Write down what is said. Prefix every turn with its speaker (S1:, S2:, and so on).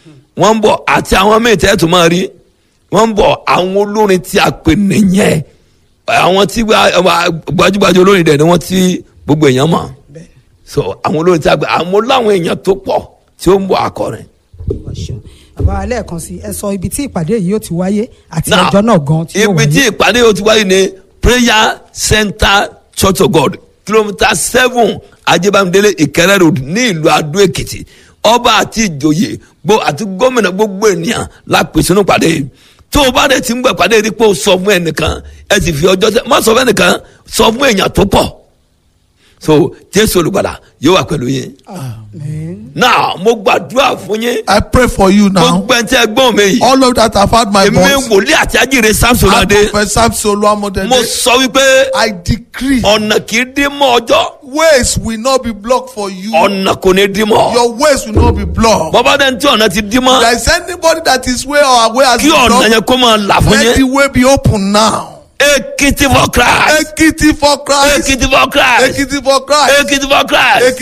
S1: wọ́n ń bọ̀ àti àwọn míì tẹ́ tó máa rí wọ́n ń bọ̀ àwọn olórin tí a pè nìyẹn àwọn tí gba- gbajúgbajú olórin dẹ̀ ni wọ́n ti gbogbo èèyàn mọ̀
S2: bẹ́ẹ̀
S1: so àwọn olórin tí a pè àwọn láwọn èèyàn tó pọ̀ tí ó ń bọ̀ akọrin.
S2: ọ̀ṣun bàbá wa lẹ́ẹ̀kan sí ẹ sọ ibi tí ìpàdé yìí yóò ti wáyé àti
S1: Now,
S2: ọjọ́ náà gan tí yóò
S1: ibi tí
S2: wáyé
S1: ìpàdé yóò ti wáyé ní prayer center church of god kilomita seven ajibamidele ìkẹrẹ road ní ìlú adó èkìtì ọba àti ìjòyè gbó àti gómìnà gbogbo ènìyàn la pè sínú ìpàdé yìí tó o bá dẹ̀ ti ń gbọ́ ìpàdé yìí pé o sọ fún ẹnìkan ẹ sì fi ọjọ́ sẹ má sọ fún ẹnìkan sọ fún èèyàn tó pọ̀ so jésù olùgbàlà yóò wà pẹ̀lú yín
S2: Amen.
S1: náà mo gbàdúrà fún yín
S3: I pray for you now.
S1: gbogbo ẹni tí ẹ gbọ́n mi yìí
S3: All of that have had my
S1: èmi
S3: voice.
S1: wòlíì àti ajíire samson
S3: I
S1: adé
S3: professor Solo Amodede.
S1: mo sọ wípé
S3: I decree
S1: ọ̀nà kì í dín mọ́ ọjọ́
S3: ways will not be blocked for you.
S1: ọ̀nà kò ní dín mọ́
S3: Your ways will not be blocked.
S1: bọ́bá dẹ́n tí ọ̀nà ti dín mọ́
S3: There is anybody that is way or away as
S1: kí ọ̀nà
S3: blocked.
S1: yẹn kó máa là fún
S3: Let the
S1: yín
S3: way be open now.
S1: èkìtì for christ
S3: Ekiti for Christ.
S1: èkìtì for christ
S3: Ekiti for Christ.
S1: èkìtì for christ